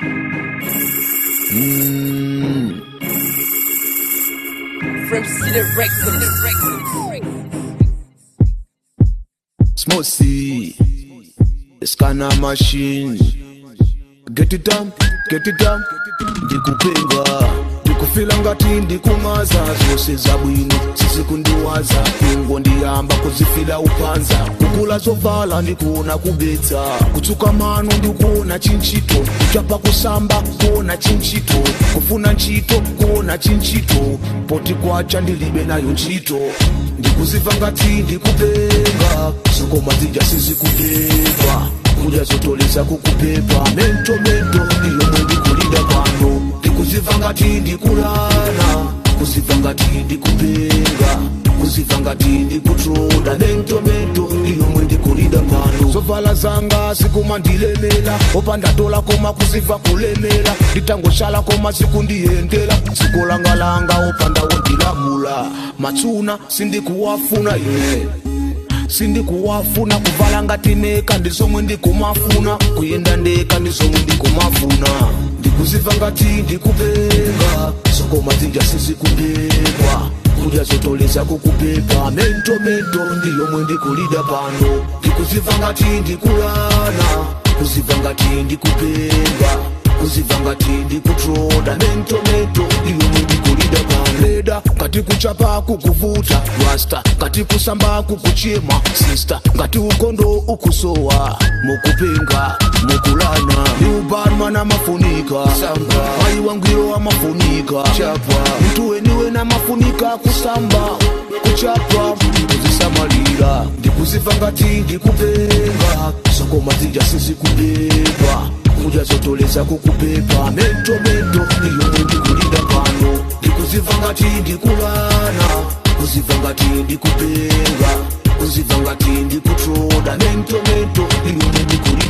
Mm. From City Records. Smocy, the scanner machine. Get it done, get it done. ndikupinga ndikufila ngati ndikumaza zose zabwino sizikundiwaza kungo ndiyamba kuzifila upanza kukula zovala ndikuona kubetsa kutsuka mano ndikuona chinchito kuchapa kusamba kuona chinchito kufuna ntchito kuona chinchito poti kwacha ndilibe nayo ntchito ndikuziva ngati ndikupenga zokoma zija sizikubeba kudya zotoleza kukupepa mento mento ndiyomwe ndikulinda pano ndikuziva ngati ndikulana kuziva ngati ndikupenga kuziva ngati ndikutroda mento mento ndiyomwe ndikulinda pano zovala zanga zikumandilemela opanda dola koma kuziva kulemela nditangoshala koma zikundiyendela dziko langalanga opanda wondilamula matsuna sindikuwafuna ine sindikuwafuna kuvala ngati neka ndizomwe ndikumafuna kuyenda ndeka ndizomwe ndikumafuna ndikuziva ngati ndikupenga zokoma zija sizikubeba kudya zotoleza kukupepa mento mento ndiyomwe ndikulida pano ndikuziva ngati ndikulana kuziva ngati ndikupenga kuziva ngati ndikutroda mento mento ndiyomwe ndikulida pano leda ngati kuchapa kukuvuta rasta ngati kusamba kukuchema sista ngati ukondo ukusowa mukupenga mukulana liubanman amafunika samba mai wangwiro amafunika chapa mtu weniwe namafunika kusamba kuchapa kuzisamalira ndikuziva ngati ndikupenga zokoma zija sizikubeba kudya zotoleza kukupepa mento mento ndiyomwe ndikulinda pano ndikuziva ngati ndikulana kuziva ngati ndikupenga kuziva ngati ndikutroda mento mento ndiyomwe ndikulinda